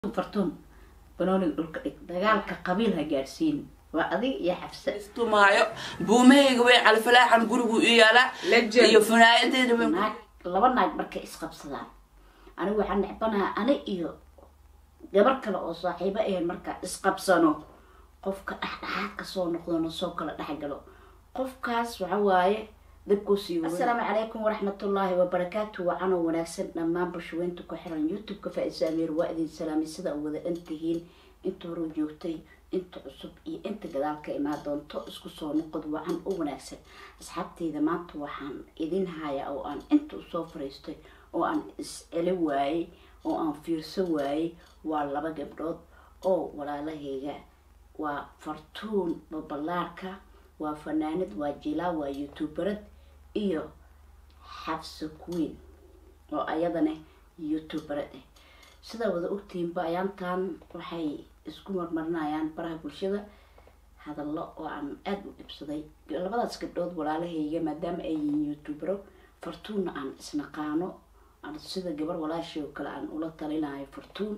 fartuun banooniga dhulka dhig dagaalka qabiil ha gaadhsiin waa adig iyo xafse istumaayo buumahayga way califalaaxan gurigu i yaalaa Legend. iyo fanaayadeeda way naag laba naag markay isqabsadaan anigu waxaan necbanaha ani iyo gabar kale oo saaxiibo ahayn markaa isqabsano qofka dhexdhexaad kasoo noqdono soo kala dhexgalo qofkaas waxa waaye dabkuu sii wada assalaamu calaykum waraxmatullaahi wabarakaatu wacanoo wanaagsan dhammaan bulshaweynta ku xiran youtube-ka faa-isa ameer waa idin salaamay sida u wada dhantihiin inta hore joogtay inta cusub iyo inta gadaal ka imaan doonto isku soo noqod wacan u wanaagsan asxaabteyda maanta waxaan idin hayaa oo aan inta usoo fariistay oo aan is-celi waayey oo aan fiirso waayey waa laba gabdhood oo walaalahayga waa fartuun babalaarka waa fanaanad waa jilaa waa youtuberad iyo xabso queen oo ayadana youtuberad ah sidaa wada ogtihiinba ayaantan waxay isku marmarinayaan baraha bulshada hadallo oo aan aada u dhibsaday labadaas gabdhood walaalahayga maadaama ay yihiin youtubero fartuunna aan isnaqaano aan sida gabar walaashii oo kale aan ula talinayo fartuun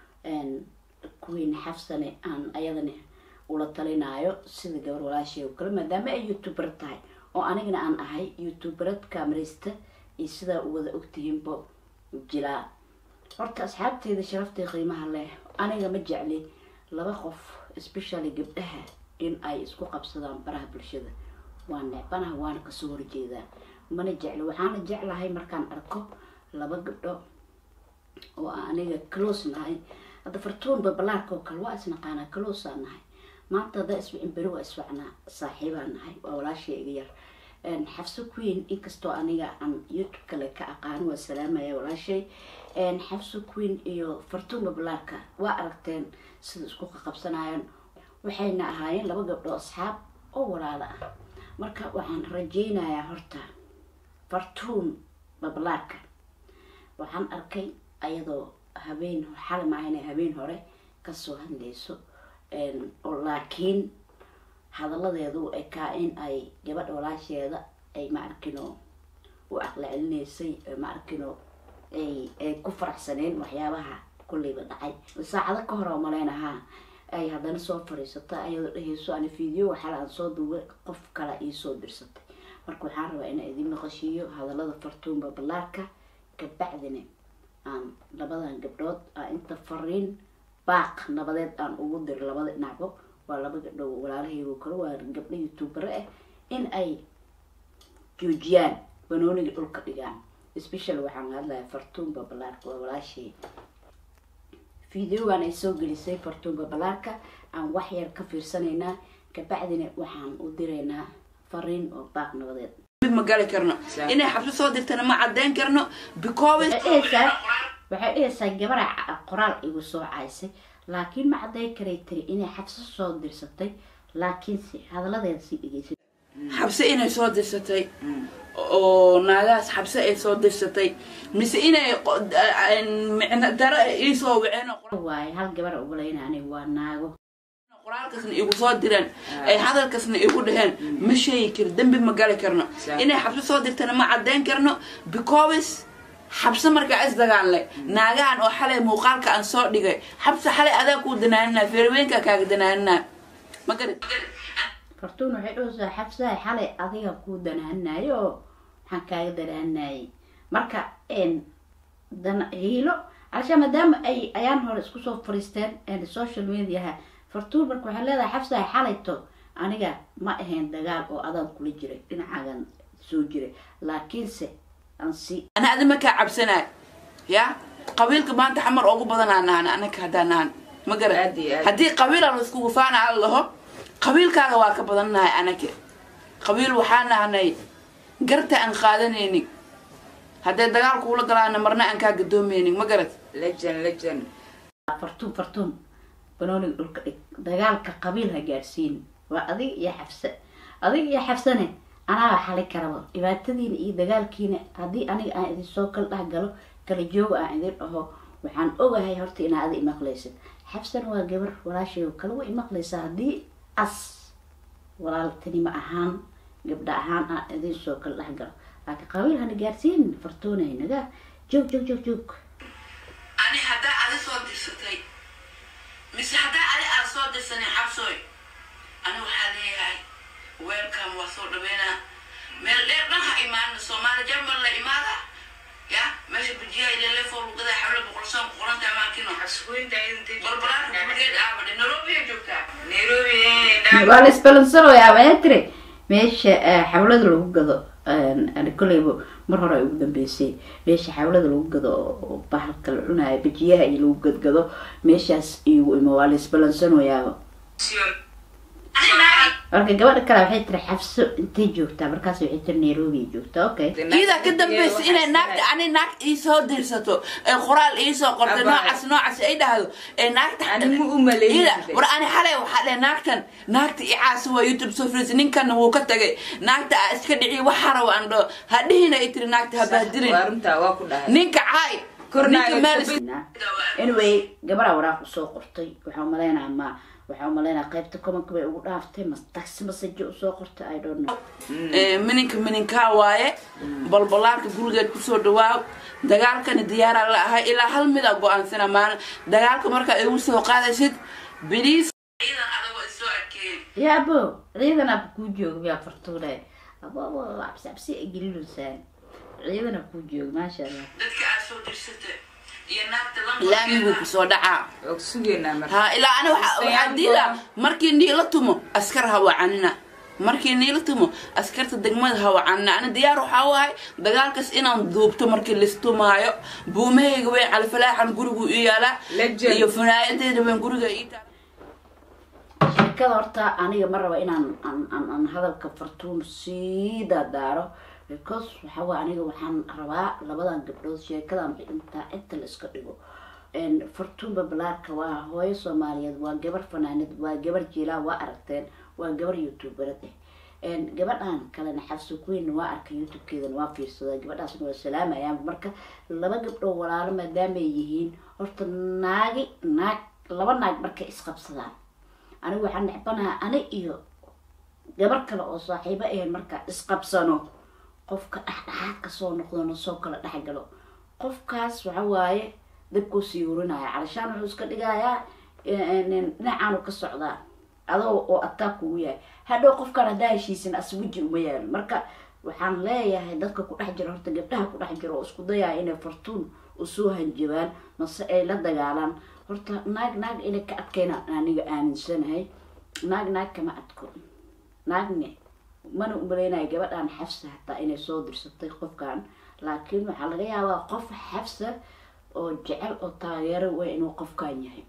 queen xafsane aan ayadana ula talinaayo sida gabar walaashii oo kale maadaama ay youtuber tahay oo anigana aan ahay youtuberad kamaraysta iyo sidaa u wada ogtihiinba jilaa horta asxaabteeda sharaftay qiimaha leh aniga ma jecli laba qof especially gabdhaha in ay isku qabsadaan baraha bulshada waa necbanaha waana kasoo horjeedaa mana jecli waxaana jeclahay markaan arko laba gabdho oo aan aniga close nahay hadda fartuun babalaarka oo kale waa isnaqaanaa closea nahay maanta haddaa iswicin beri waa iswacnaa saaxiibaa nahay waa walaashii iga yar xabso queen inkastoo aniga aan youtube kale ka aqaano waa salaamaya walaashay xabso queen iyo fartuun babalaarka waa aragteen sida isku qaqabsanayaan waxayna ahaayeen laba gabdho asxaab oo walaalo ah marka waxaan rajeynayaa horta fartuun babalaarka waxaan arkay ayadoo habeen xali maahayna habeen hore kasoo hadlayso oo laakiin hadalladeedu ekaa in ay gabadha walaasheeda ay ma arkino u aqla celinaysay ma arkino ay ay ku faraxsaneen waxyaabaha kulleyba dhacay saacado ka hore oo maleynahaa ay haddana soo fadhiisata ayadoo dhehayso ani video waxaala aan soo duubay qof kale iisoo dirsatay marka waxaan rabaa inaan idin maqashiiyo hadallada fartuun babalaarka kabacdina aan labadan gabdhood aan inta fariin baaq nabadeed aan ugu diro labada dhinacbo waa laba gabdho walaalahaygo kale waa gabdho youtubere ah in ay joojiyaan banooniga dhulka dhigaan special waxaan hadlaya fartuun babalaarka waa walaashay videogan ay soo gelisay fartuun babalaarka aan wax yar ka fiirsanaynaa kabacdina waxaan u diraynaa fariin oo baaq nabadeed mid ma gali karno inay xabso soo dirtana ma cadeyn karno because waxay dhehaysaa waxay dhehaysaa gabara qoraal igu soo caysay laakiin ma cadday karay tiri inay xabso soo dirsatay laakiinse hadalladeeda sii dhegeysay xabse inay soo dirsatay oo naagahaas xabse ay soo dirsatay mise inay qo- micno daro iisoo waceen oo qor- waaye hal gabar ogolaynani waa naago qoraalkaasna igu soo direen ay hadalkaasna igu dhaheen ma sheegi karo dembi ma gali karno inay xabse soo dirtana ma cadeyn karno because xabse markaa isdagaalnay naagahan oo xalay muuqaalka aan soo dhigay xabse xalay adaa kuu danaaninaa feerweynkaa kaaga danaaninaa ma garat fartuun waxay dhahaysaa xabsaha xalay adiga kuu danaanayo oo waxaan kaaga danaanayay marka dan hiilo alsha maadaama ay ayaan hore isku soo fariisteen social mediaha fartuun marka waxay leedahay xabsaha xalayto aniga ma ahayn dagaal oo adaan kula jiray dhinacaagan soo jiray laakiinse aan si ana adi makaa cabsanaay ya qabiilka maanta xamar ugu badanaa nahan anaka haddaan nahan ma garat Aad iyo aad. haddii qabiilaan isku gufaana ala laho qabiilkaaga waa ka badan nahay anaka qabiil waxaa nahanay garta aan qaadanaynin hadday dagaal kuula galaana marna aan kaa gadoomeynin ma garat legend legend fartuun fartuun banooniga dhulka dhig dagaalka qabiil ha gaadhsiin waa adig iyo xabse adig iyo xabsane anaaba xali karaba dhibaatadiina iyo dagaalkiina haddii aniga aan idinsoo kala dhex galo kala jooga aan idin dhaho waxaan ogahay horta inaa adi imaqlaysid xabsana waa gabar walaashay oo kale way imaqlaysaa haddii as walaaltinimo ahaan gabdha ahaan aan idinsoo kala dhex galo laakiin qabiil hana gaadhsiin fartuunay naga joog joog joog joog ani haddaa adi soo dirsatay dirsanin xabsooy ani waxaa leeyahay weelkan waa soo dhaweynaa meel dheer dhan ha imaana soomaali jarmal la imaada ya meesha bujiyaha ilelefoo lugada xawle boqolsoon ku qoranta amaakino balbalaarka gurigeed aabadhe nairobi ay joogtaa waa la isbalansanayaa waxay tiri meesha eh, xawlada lagu gado ani koleyba mar hore ay ugu dambeysay meesha xawlada lagu gado oo bahalka la cunayo bajiyaha iyo lagu gadgado meeshaas igu imo waa la isbalansanayaaba marka gabadha kale waxay tiri xabso intay joogtaa markaas waxay tiri nairobi ay joogtaa okay iyadaa ka dambaysa inay naagta ani naag iisoo dirsato ee qoraal iisoo qortay Abaa. noocaas noocaas ay dhahdo ee naagta Anigu u maleeyay Iyada, jiray. war ani xalay waxaa dhe naagtan naagta icaas waa youtube soo firis ninkan wuu ka tagay naagta aa iska dhici waxa rabo aan dhaho ha dhihina ay tiri naagta ha bahdilin waa runtaa waa ku dhahay ninka caay Kornaaga ninka meel kubid- anyway gabadha waraaq usoo qortay waxaa umaleynaa ma waxaa umaleynaa qaybta commenka bay ugu dhaaftay ma taxi message usoo qortay i don't know Ee, mininka mininkaa waaye balbalaarka gurigeed kusoo dhawaaw dagaalkani diyaaraa la ahay ilaa hal mida go-aansana maalin dagaalka markaa igu soo qaadaysid biliis ciidan adagoo isoo adkeeyey ya abo ciidan aba kuu jooga miyaa fartuule abo abo cabsi cabsi ay gelilusaan ciidan aba kuu jooga maasha allah dadka aad soo dirsatay iyo naagta laamiguu kusoo dhacaa waa ku sugeynaa marka ha ilaa ani waxa- waxaa diida markii niila tumo askar hawacanina markii niila tumo askarta degmada hawacanina ani diyaar waxaa u ahay dagaalkaas inaan duubto markii listumaayo buumahayga weyn califalaaxan gurigu i yaalaa Legend. iyo funaayadeeda weyn guriga ii taala sheekada horta aniga ma raba inaan aan aan aan hadalka fartuun sii daadaaro because waxa waa aniga waxaan rabaa labadan gabdhood sheekadan intaa inta la iska dhigo En fartuun babalaarka waa hooyo soomaaliyeed waa gabar fanaanid waa gabar jiilaa waa aragteen waa gabar youtuberad eh En gabadhan kalena xabsi queen waa arkay youtubekeedana waa fiirsadaa gabadhaasna waa salaamayaan marka laba gabdhoo walaalo maadaamay yihiin horta naagi naag laba naag markay isqabsadaan anigu waxaan necbanaha ani iyo gabar kale oo saaxiibo ahayn markaa isqabsano qofka dhexdhexaad kasoo noqdona soo kala dhexgalo qofkaas waxa waaye dabkuu sii urinaya calashaan wuxuu iska dhigayaa dhinacaanu ka socdaa adoo oo ataak kugu yahay hadhow qofkaan haddaa heshiisin as weji uma yaalo marka waxaan leeyahay dadka ku dhex jira horta gabdhaha ku dhex jira oo isku dayaya inay fartuun usoo hanjabaan mase ay la dagaalaan horta naag naag inay ka adkayna aniga aaminsanahay naag naag kama adko naagne mana umaleynayo gabadhan xabsa hataa inay soo dirsatay qofkan laakiin waxaa laga yaabaa qof xabsa oo jecel oo taageero way inuu qofkan yahay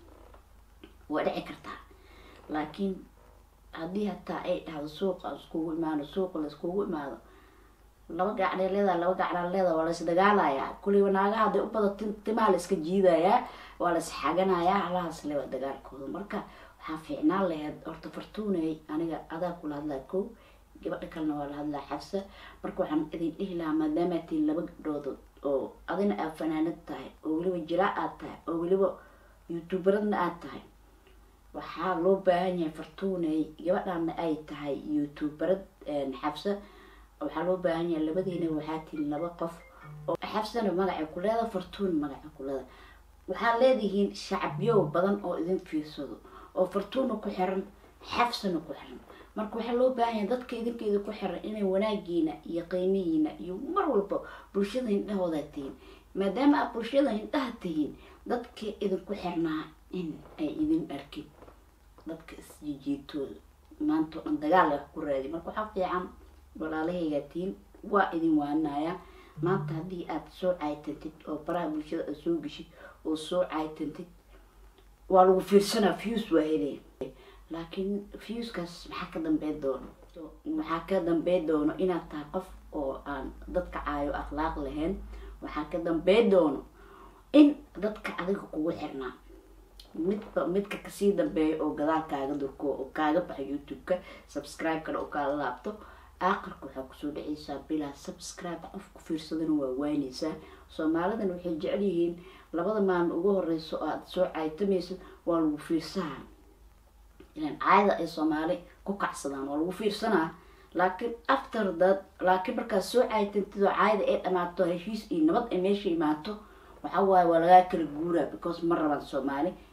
waa dhici kartaa laakiin haddii hataa ay dhahdo suuqa iskugu imaano suuqa la iskugu imaado laba gacnay leedahay laba gacnaa leedahay waa la isdagaalayaa kuliba naagaha hadday u bada tim- timaha la iska jiidayaa waa la isxaganayaa halahaas lewa dagaalkooda marka waxaa fiicnaan lahayd horta fartuunay aniga adaa kula hadlaa kow gabadha kalena waa la hadlaa xabsa marka waxaan idin dhihi lahaa maadaama aad tihiin laba gabdhood oo adina aad fanaanad tahay oo weliba jiraa aad tahay oo weliba youtuberadna aad tahay waxaa loo baahan yahay fartuunay gabadhana ay tahay youtuberad xabsa waxaa loo baahan yahay labadiina waxaa tihiin laba qof oo xabsana magacay ku leeda fartuun magacay ku leeda waxaa leedihiin shacabyo badan oo idin fiirsado oo fartuuna ku xiran xabsana ku xiran marka waxaa loo baahan yahay dadka idinkeeda ku xiran inay wanaagiina iyo qiimihiina iyo mar walba bulshada hindhahooda tihiin maadaama aad bulshada hindhaha tihiin dadka idinku xirnaa in ay idin arkin dadka isjijiitooda maanta oo dhan dagaal wax ku raadi marka waxaa fiican walaalahaygaa tihiin waa idin waanaya maanta haddii aad soo caaytantid oo baraha bulshada aad soo geshid oo soo caaytantid waa lagu fiirsanaa fuse waa helaya laakiin fuskaas maxaa ka dambeyn doono waxaa ka dambeyn doono inaad tahay qof oo aan dadka caayo akhlaaq lahayn waxaa ka dambeyn doono in dadka adiga kugu xirnaa midba midka kasii dambeeya oo gadaal kaaga durko oo kaaga baxa youtube-ka subscribe-kana oo kaala laabto aakhirka waxaa kusoo dhacaysaa bilaa subscribe qof ku fiirsadana waa waanaysaa soomaalidana waxay jecel yihiin labada maalin ugu horeyso oo aada soo caaytamaysid waa lagu fiirsaha ilan caayada ay soomaali ku kacsadaan waa lagu fiirsanaa laakiin after that laakiin markaad soo caaytantid oo caayada ay dhamaato heshiis iyo nabad ay meesha imaato waxaa waaye waa lagaa kala guuraa because ma rabaan soomaali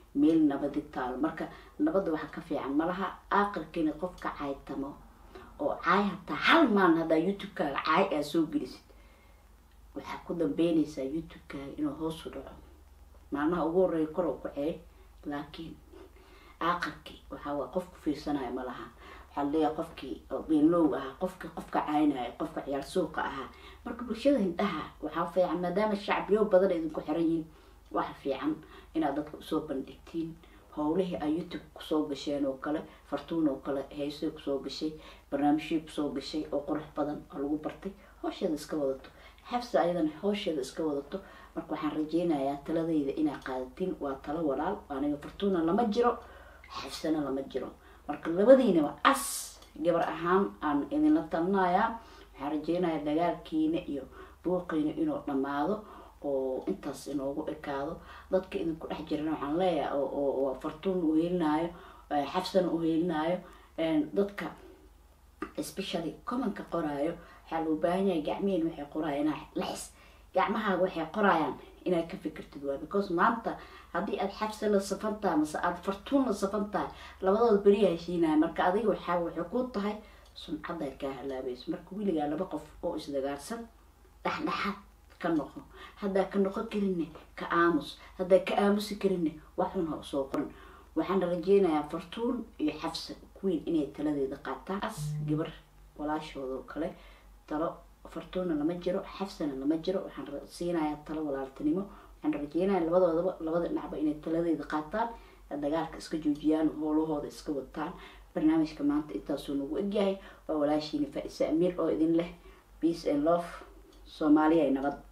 meel nabadi taalo marka nabadda waxaa ka fiican malaha aakhirkiina qofka caytamo oo caay hataa hal maalin haddaa youtube-kaaga caay aa soo gelisid waxaa ku dambeynaysaa youtube-kaaga inuu hoos u dhaco maalmaha ugu horreeya kor u kacee laakiin aakhirkii waxaa waa qofku fiirsanayo ma laha waxaa laleeyahay qofkii beenlow ahaa qofkii qofka caynaya qofka ciyaar suuqa ahaa marka bulshada hindhaha waxaa fiican maadaama shacbiyo badan idinku xiran yihiin waxa fiican inaad dadka usoo bandhigtiin howlihii ay youtube kusoo gasheen oo kale fartuun oo kale heesay kusoo gashay barnaamijyii kusoo gashay oo qurux badan oo lagu bartay hoosheeda iska wadato xabsa ayadana hoosheeda iska wadato marka waxaan rajeynayaa taladayda inaa qaadatiin waa talo walaal aniga fartuuna lama jiro xabsana lama jiro marka labadiinaba as gabar ahaan aan idinla talinayaa waxaan rajeynayaa dagaalkiina iyo buuqiina inuu dhammaado oo intaas inoogu ekaado dadka idinku dhex jirana waxaan leeyahay oo fartuun u helinaayo xabsana u helinaayo dadka especially commonka qoraayo waxaa loo baahan yahay gacmihiin waxay qoraayan inaa laxis gacmahaaga waxay qoraayaan inaad ka fikirtid waa because maanta haddii aad xabsa la safan tahay mase aada fartuun la safan tahay labadooda beriya heshiinaya marka adiga waxaa waxay ku tahay sumcaddaad kaa halaabayso marka weligaa laba qof oo isdagaarsan dhexdhexaad ka noqo haddaa ka noqon karinne ka aamus haddaa ka aamusi karinne waxun ha usoo qoran waxaana rajeynayaa fartuun iyo xabsa queen inay taladeeda qaataan as gabar walaashooda oo kale talo fartuunna lama jiro xabsana lama jiro waxaan siinayaa talo walaaltinimo waxaan rajeynayaa labadoodaba labada dhinacba inay taladeeda qaataan dagaalka iska joojiyaan howlahooda iska wataan barnaamijka maanta intaasuu nagu egyahay waa walaashiina faa-isa amiir oo idin leh peace and love soomaaliya ay nabad